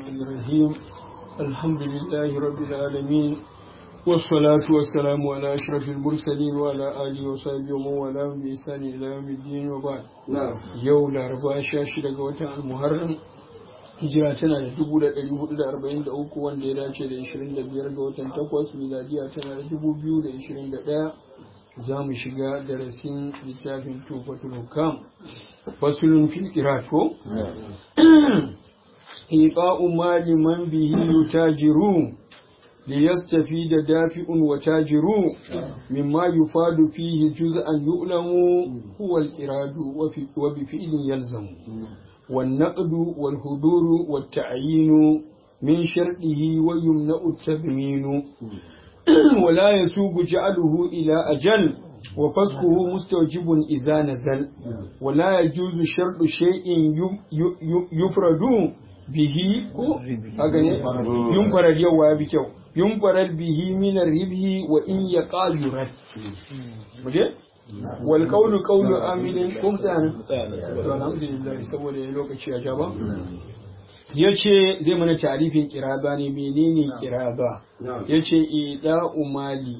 الرحمن الرحيم الحمد لله رب العالمين والصلاة والسلام على أشرف المرسلين وعلى آله وصحبه ومن والاه بإحسان إلى يوم الدين وبعد يوم الأربعاء شاشة قوة المحرم hijira tana da dubu da ɗari hudu da arba'in da uku wanda ya dace da ishirin da biyar ga watan takwas miladiya tana da dubu biyu da ishirin da ɗaya za mu shiga darasin littafin tufatul hukam fasulun fil ko iqa'u mali man bihi yutajiru ليستفيد دافع وتاجر مما يفاد فيه جزءا يؤلم هو الإراد وبفعل يلزم والنقد والهدور والتعيين من شرطه ويمنع التضمين ولا يسوق جعله إلى أجل وفسقه مستوجب إذا نزل ولا يجوز شرط شيء يفرد به ينفرد يوا بكو ينفرد به من الربه وإن يقع يرد wal qawlu qawlu amilin kum tsana to alhamdulillah saboda ya lokaci a gaba yace zai mana tarifin kiraba ne menene kiraba yace ida umali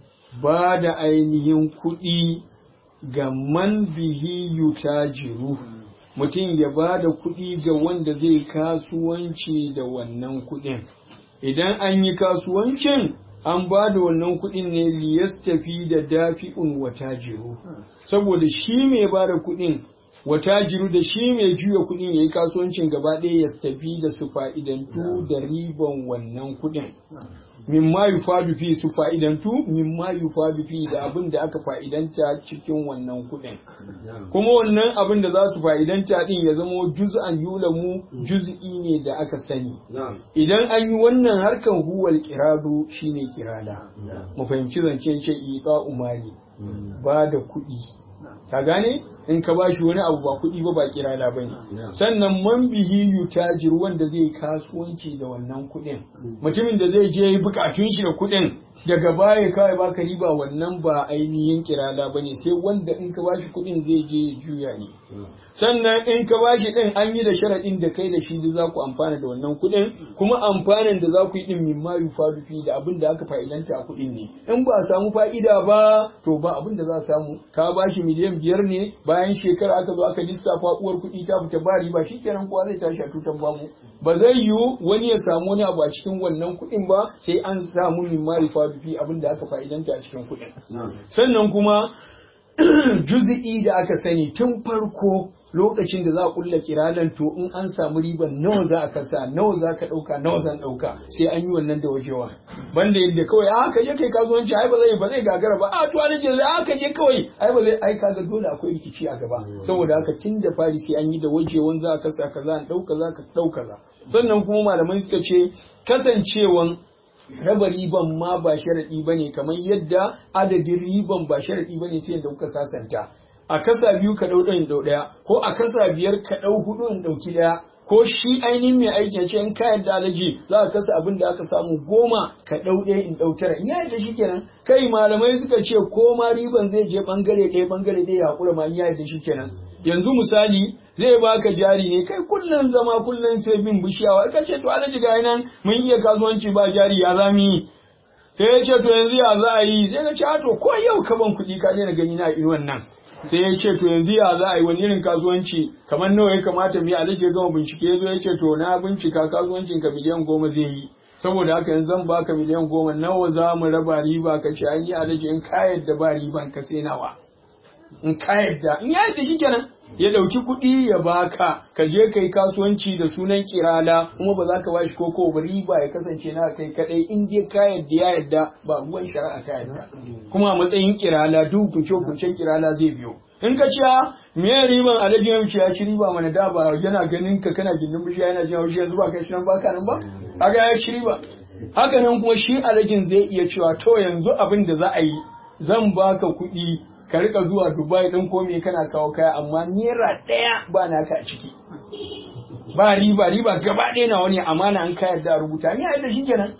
ba da ainihin kuɗi ga man bihi yutajiru mutum ya ba da kuɗi ga wanda zai kasuwanci da wannan kuɗin idan an yi kasuwancin an ba da wannan kuɗin ne liyastafi da dafi'un watajiru saboda shi mai ba da kuɗin watajiru da shi mai juya kuɗin ya yi kasuwancin gaba ɗaya ya tafi da su fa'idantu da riban wannan kuɗin mimma yufadu fi su fa'idantu mimma yufadu fi da abin da aka fa'idanta cikin wannan kuɗin kuma wannan abin da za su fa'idanta din ya zama juz'an yulamu juz'i ne da aka sani idan an yi wannan harkan huwal kirado shine kirada mu fahimci zancen ce iqa umali ba da kuɗi ka gane in ka bashi wani abu ba kuɗi ba ba kirala ba ne sannan man bihi yutajir wanda zai kasuwanci da wannan kuɗin mutumin da zai je bukatun shi da kuɗin daga baya kawai baka riba wannan ba ainihin kirala ba ne sai wanda in ka bashi kuɗin zai je ya juya ne sannan in ka bashi ɗin an yi da sharaɗin da kai da shi da za ku amfana da wannan kuɗin kuma amfanin da za ku yi ɗin min ma yufadu fi da abin da aka fa'idanta a kuɗin ne in ba a samu fa'ida ba to ba abin da za a samu ka bashi miliyan biyar ne bayan shekara aka zo aka lissafa uwar kuɗi ta fita ba riba shikenan kowa zai tashi a tutan babu ba zai yiwu wani ya samu wani abu a cikin wannan kuɗin ba sai an samu min ma yufadu fi abin da aka fa'idanta a cikin kuɗin sannan kuma juzi'i da aka sani tun farko lokacin da za a kulla kiralan to in an samu riban nawa za a kasa nawa za ka dauka nawa zan dauka sai an yi wannan da wajewa banda yadda kawai a ka je kai kasuwanci ai ba zai ba zai gagara ba a to an je a ka je kawai ai ba zai ai kaga dole akwai rikici a gaba saboda haka tun da fari sai an yi da wajewan za ka kasa kaza an dauka za ka dauka za sannan kuma malamai suka ce kasancewan raba riban ma ba sharaɗi ba ne kamar yadda adadin riban ba sharaɗi ba ne sai yadda kuka sasanta a kasa biyu ka ɗau ɗayan ɗau ɗaya ko a kasa biyar ka ɗau hudu in ɗauki ɗaya ko shi ainihin mai aiki ce in kayan da alaji za ka kasa abin da aka samu goma ka ɗau ɗaya in ɗau tara in ya yadda shi kenan kai malamai suka ce ko ma riban zai je ɓangare ɗaya ɓangare ɗaya ya haƙura ma in ya yadda shi kenan yanzu misali zai baka jari ne kai kullum zama kullum sai bin bishiyawa ka ce to alaji ga nan mun iya kasuwanci ba jari ya zami yi sai ya ce to yanzu ya za a yi sai ka ce to ko yau ka ban kuɗi ka daina gani na inuwan nan sai ya ce to yanzu ya za a yi wani irin kasuwanci kamar nawa ya kamata mu yi alaji ya gama bincike ya zo ya ce to na bincika kasuwancin ka miliyan goma zai yi saboda haka yanzu zan baka miliyan goma nawa za mu raba riba ka ce an yi alaji in ka yadda ba riban ka sai nawa in ka yadda in ya yadda shikenan ya dauki kuɗi ya baka ka je kai kasuwanci da sunan kirala kuma ba za ka bashi koko ba riba ya kasance na kai kadai in je ka yadda ya yadda ba ruwan shari'a ka yadda kuma a matsayin kirala duk kunce kuncen kirala zai biyo in ka ci me riban alhaji ya ya ci riba mana da ba yana ganin ka kana gindin bishiya yana jin haushi yanzu ba kai shi nan baka nan ba kaga ya ci riba haka nan kuma shi alhajin zai iya cewa to yanzu abin da za a yi zan baka kuɗi ka rika zuwa Dubai ɗin ko me kana kawo kaya amma naira ɗaya ba naka a ciki. Ba riba riba gaba ɗaya na wani amana an kayar da rubuta ni a yadda shi kenan.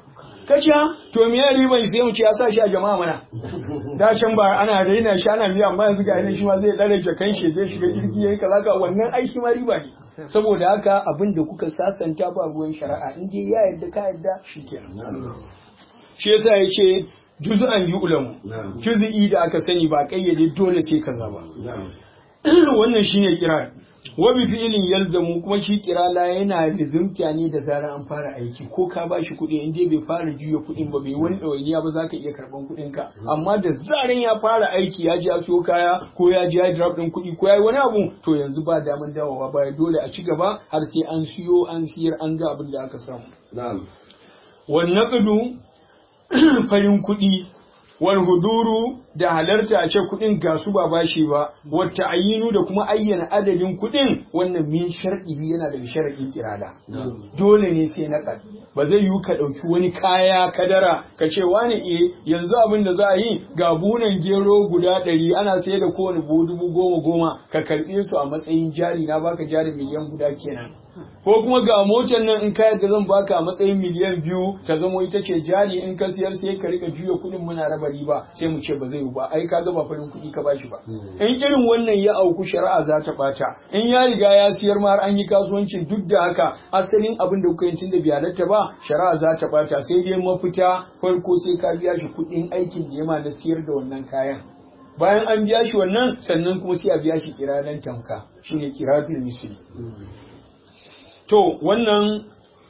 kace to me ya riban sai mu ce ya sa shi a jama'a mana da can ba ana raina shi ana biya amma yanzu ga shi ma zai dare kan shi zai shiga jirgi yayi kaza ka wannan aiki ma riba ne saboda haka abin da kuka sasanta ba ruwan shari'a in dai ya yarda ka yarda shikenan shi yasa yace juz'an yu'lamu juz'i da aka sani ba kayyade dole sai kaza ba wannan shine kira wa bi fi'lin yalzamu kuma shi kirala yana lizumta ne da zarar an fara aiki ko ka bashi kuɗi in dai bai fara juya kuɗin ba bai wani ɗawainiya ba zaka iya karɓan kuɗin ka amma da zaran ya fara aiki ya ji ya siyo kaya ko ya ji ya drop ɗin kuɗi ko ya yi wani abu to yanzu ba daman dawowa baya dole a ci gaba har sai an siyo an siyar an ga abin da aka samu wannan ƙudu farin kuɗi wal huduru da halarta a ce kuɗin ga su ba bashi ba wata ayinu da kuma ayyana adadin kuɗin wannan min sharɗi yana daga sharaɗin kirada dole ne sai na ba zai yiwu ka ɗauki wani kaya kadara ka ce wani e yanzu abin da za a yi ga bunan gero guda ɗari ana sayar da kowane buhu dubu goma goma ka karɓe su a matsayin jari na baka jari miliyan guda kenan ko kuma ga motar nan in kayar da zan baka a matsayin miliyan biyu ta zamo ita ce jari in ka siyar sai ka rika juya kuɗin muna raba riba sai mu ce ba zai yi ba ai ka ga ba farin kuɗi ka bashi ba in irin wannan ya auku shari'a za ta bata in ya riga ya siyar ma har an yi kasuwancin duk da haka asalin abin da kuka yi tun da bai halatta ba shari'a za ta bata sai dai mafita farko sai ka biya shi kuɗin aikin da ya ma na siyar da wannan kayan bayan an biya shi wannan sannan kuma sai a biya shi kiranan tamka shine kiratul misli to wannan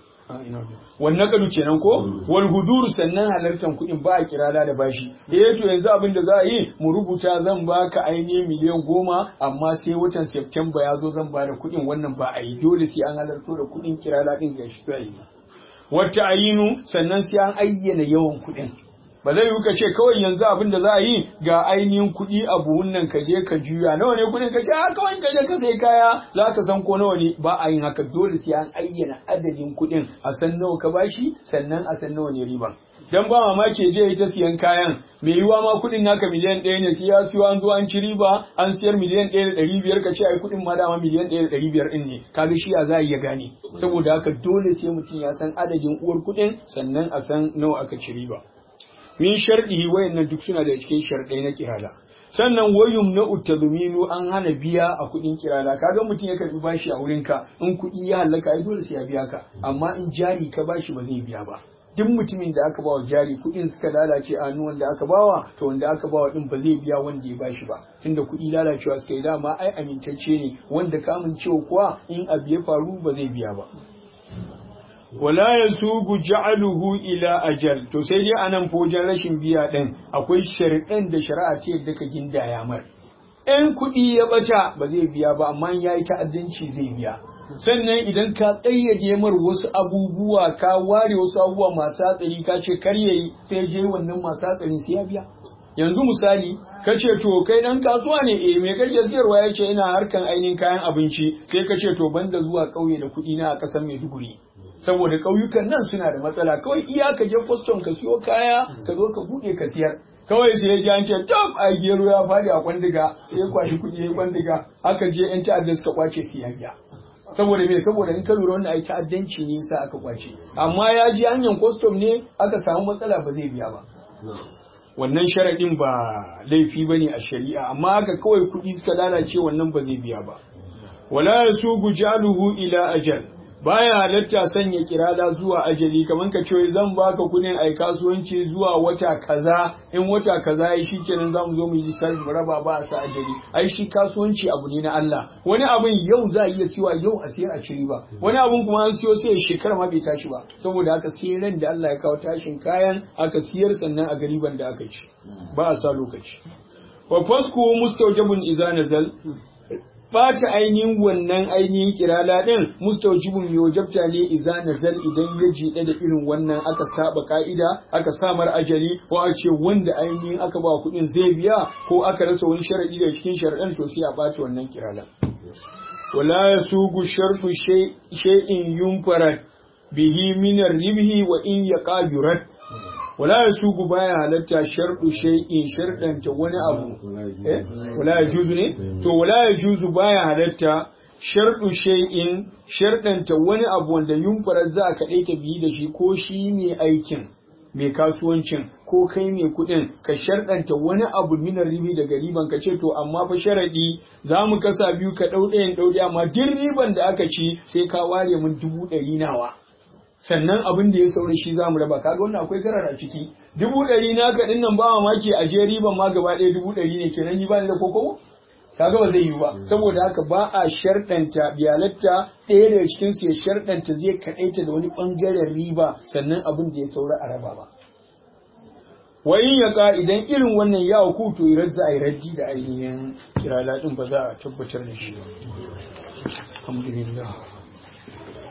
wannan kadu kenan ko wal hudur sannan halartar kuɗin ba a kirada da bashi eh to yanzu abin da za a yi mu rubuta zan baka ainihin miliyan goma amma sai watan September ya zo zan bada kuɗin wannan ba a yi dole sai an halarto da kuɗin kirada din ga shi sai wata ayinu sannan sai an ayyana yawan kuɗin ba zai yi ka ce kawai yanzu abin da za a yi ga ainihin kuɗi a buhun nan ka je ka juya nawa ne kuɗin ka ce a kawai ka je ka sai kaya za ka san ko nawa ne ba a yin haka dole sai an ayyana adadin kuɗin a san nawa ka bashi sannan a san nawa ne riban dan ba mamaki je ta siyan kayan mai yiwa ma kuɗin naka miliyan ɗaya ne sai ya siyo an zo an ci riba an siyar miliyan ɗaya da ɗari biyar ka ce ai kuɗin ma dama miliyan ɗaya da ɗari biyar ɗin ne kaga shi ya za a iya gane saboda haka dole sai mutum ya san adadin uwar kuɗin sannan a san nawa aka ci riba min sharɗi wayannan duk suna da cikin sharɗai na kirala sannan wayum na utaduminu an hana biya a kuɗin kirala kaga mutum ya karbi bashi a wurin ka in kuɗi ya halaka ai dole sai ya biya ka amma in jari ka bashi ba zai biya ba duk mutumin da aka bawa jari kuɗin suka lalace a hannu wanda aka bawa to wanda aka bawa din ba zai biya wanda ya bashi ba tunda kuɗi lalacewa suka yi dama ai amintacce ne wanda ka amincewa kuwa in abu ya faru ba zai biya ba wala ya sugu ja'aluhu ila ajal to sai dai anan fojan rashin biya din akwai shari'an da shari'a ce yadda ka gindaya mar in kuɗi ya bata ba zai biya ba amma ya yi ta'addanci zai biya sannan idan ka tsayyade mar wasu abubuwa ka ware wasu abubuwa masu hatsari ka ce kar yayi sai je wannan masu hatsari sai ya biya yanzu misali ka ce to kai dan kasuwa ne eh me kake siyarwa ya ce ina harkan ainihin kayan abinci sai ka ce to banda zuwa ƙauye da kuɗi na a ƙasar Maiduguri saboda ƙauyukan nan suna da matsala kawai iya ka je kwaston ka siyo kaya ka zo ka buɗe ka siyar kawai sai ya ji an ce tab a gero ya faɗi a kwandiga sai ya kwashi kuɗi ya kwandiga aka je yan ta'adda suka kwace su ya biya saboda me saboda in ka lura wannan ai ta'addanci ne yasa aka kwace amma ya ji hanyar kwastom ne aka samu matsala ba zai biya ba wannan sharaɗin ba laifi ba ne a shari'a amma haka kawai kuɗi suka lalace wannan ba zai biya ba wala yasugu jaluhu ila ajal baya halatta sanya kirada zuwa ajali kamar ka ce zan baka kudin ai kasuwanci zuwa wata kaza in wata kaza yi shikenan zamu zo mu yi lissafi mu raba ba a sa ajali ai shi kasuwanci abu ne na Allah wani abun yau za a iya cewa yau a siyar a ciri ba wani abun kuma an siyo sai shekara ma bai tashi ba saboda haka sai ran da Allah ya kawo tashin kayan aka siyar sannan a gariban da aka ci ba a sa lokaci wa fasku mustawjabun idza nazal bata ainihin wannan ainihin kirala din mustaujibun mai wajabta ne iza nazal idan ya jiɗe da irin wannan aka saba ka'ida aka samar ajali ko a ce wanda ainihin aka ba kuɗin zai biya ko aka rasa wani sharadi da cikin sharaɗin to sai a bata wannan kirala wala yasugu sharfu shay'in yunfarat bihi min ribhi wa in yaqa yurad wala ya sugu baya halatta sharɗu shay'in sharɗanta wani abu eh wala ya juzu ne to wala ya juzu baya halatta sharɗu shay'in sharɗanta wani abu wanda yunfara za ka ɗai ta biyi da shi ko shi ne aikin mai kasuwancin ko kai mai kuɗin ka sharɗanta wani abu minar ribi daga riban ka ce to amma fa sharaɗi za mu kasa biyu ka ɗau ɗayan ɗau ɗaya amma duk riban da aka ci sai ka ware mun dubu ɗari nawa sannan abin da ya saura shi za mu raba kaga wannan akwai garar a ciki dubu ɗari naka ɗin nan ba mamaki a je riban ma gaba ɗaya dubu ɗari ne kenan ni ba ni da kokobo kaga ba zai yi ba saboda haka ba a sharɗanta biyalatta ɗaya daga cikin su ya sharɗanta zai kaɗaita da wani ɓangaren riba sannan abin da ya saura a raba ba wayin ya ka idan irin wannan ya ku to irar za a yi raddi da ainihin kirala ɗin ba za a tabbatar da shi alhamdulillah